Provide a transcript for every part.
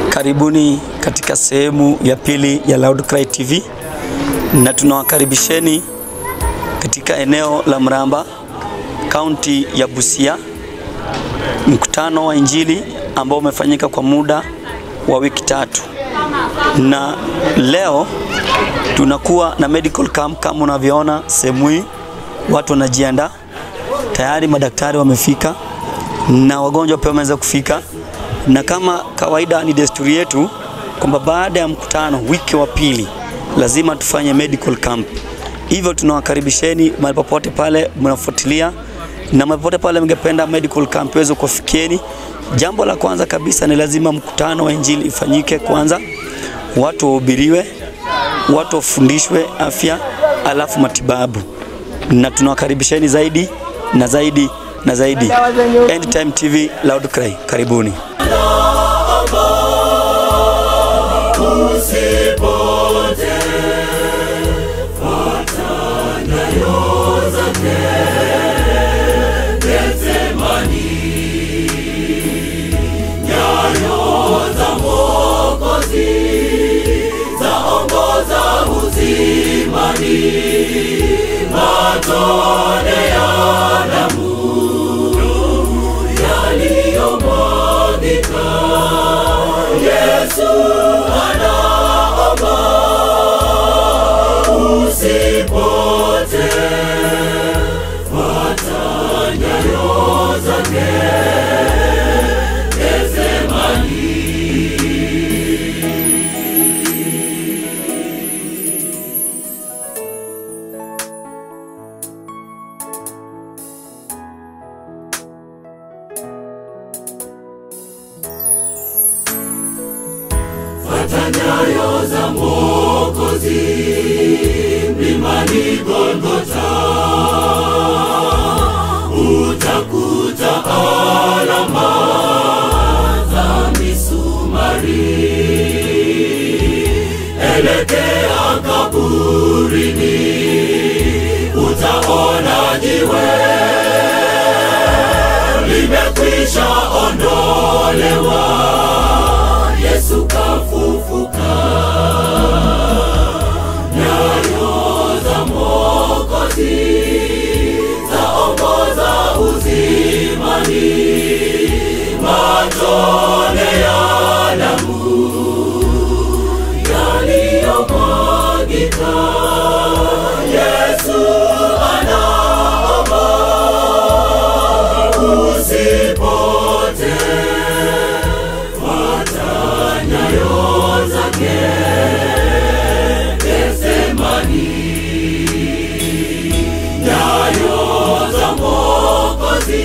Karibuni katika sehemu ya pili ya Loud Cry TV na tunawakaribisheni katika eneo la Mramba, kaunti ya Busia, mkutano wa Injili ambao umefanyika kwa muda wa wiki tatu, na leo tunakuwa na medical camp. Kama unavyoona sehemu hii, watu wanajiandaa tayari, madaktari wamefika na wagonjwa pia wameweza kufika, na kama kawaida ni desturi yetu kwamba baada ya mkutano wiki wa pili lazima tufanye medical camp. Hivyo tunawakaribisheni mahali popote pale mnafuatilia na mahali popote pale mngependa medical camp iweze kuwafikieni. Jambo la kwanza kabisa ni lazima mkutano wa injili ifanyike kwanza, watu wahubiriwe, watu wafundishwe afya, alafu matibabu, na tunawakaribisheni zaidi na zaidi na zaidi. End Time TV Loud Cry, karibuni. nyayo za Mwokozi mlimani Golgotha, utakuta alama za misumari. Elekea kaburini, utaona jiwe limekwisha ondolewa. Yesu kafufuka, nyayo za Mwokozi zaongoza uzimani, matone ya damu yaliyomwagika. Yesu anaomba usipote nyayo zake Getsemani, nyayo za Mwokozi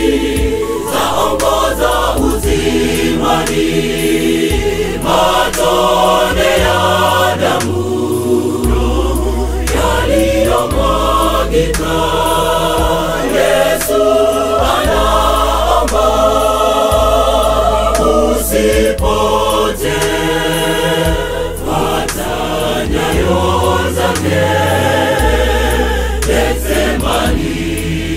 zaongoza uzimani, matone ya damu yaliyomwagika. Yesu anaomba usipote fuata nyayo zake Getsemani.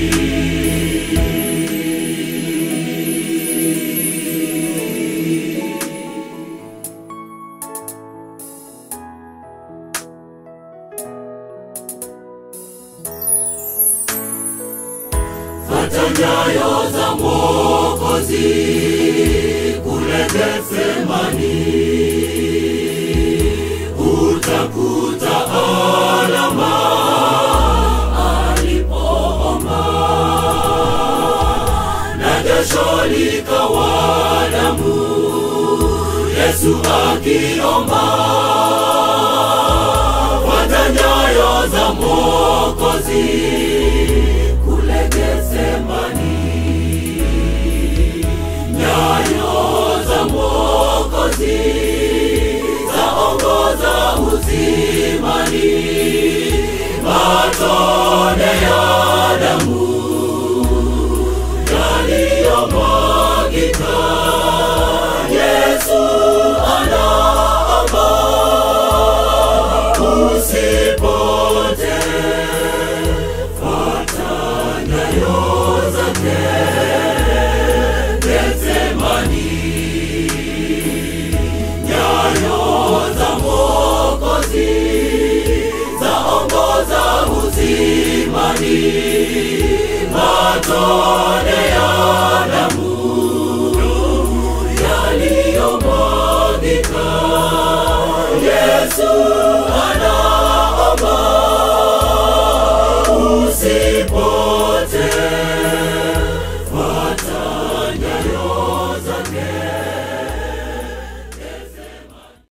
Fuata nyayo za Mwokozi kule Getsemani, utakuta alama alipoomba, na jasho likawa damu, Yesu akiomba. Fuata nyayo za Mwokozi kule Getsemani nyayo za Mwokozi zaongoza uzimani, matone ya damu yaliyomwagika. Yesu anaomba usipote matone